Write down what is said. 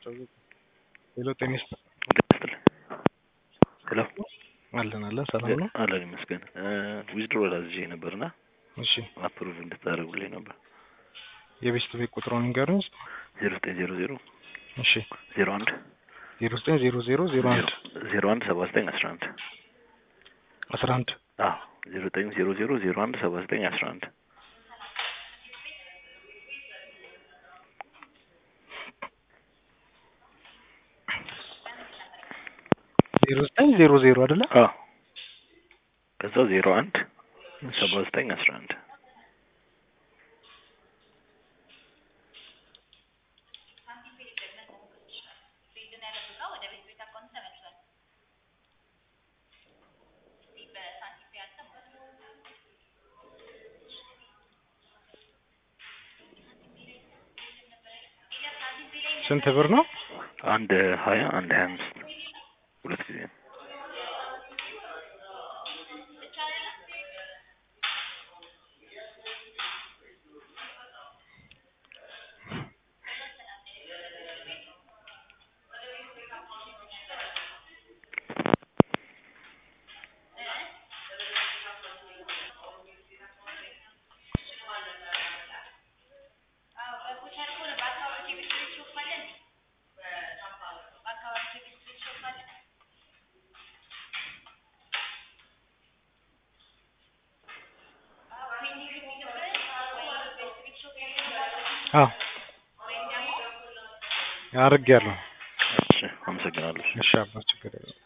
ሄሎ ጤና ይስጥልኝ። ሄሎ አለን አለን ሰላም ነው። አለን ይመስገን። ዊዝድሮ ላዝዤ ነበርና እሺ አፕሩቭ እንድታደርጉልኝ ነበር። የቤስት ቤት ቁጥሩን ንገሩኝ። ዜሮ ዘጠኝ ዜሮ ዜሮ እሺ ዜሮ አንድ ዜሮ ዘጠኝ ዜሮ ዜሮ ዜሮ አንድ ዜሮ አንድ ሰባ ዘጠኝ አስራ አንድ አስራ አንድ አዎ ዜሮ ዘጠኝ ዜሮ ዜሮ ዜሮ አንድ ሰባ ዘጠኝ አስራ አንድ ዜሮ ዘጠኝ ዜሮ ዜሮ አይደለ? አዎ ከዛ ዜሮ አንድ ሰባ ዘጠኝ አስራ አንድ ስንት ብር ነው? አንድ ሀያ አንድ ሀያ አምስት ሁለት ጊዜ ነው። አዎ አድርጌያለሁ። እሺ አመሰግናለሁ። እሺ አባ ችግር የለውም።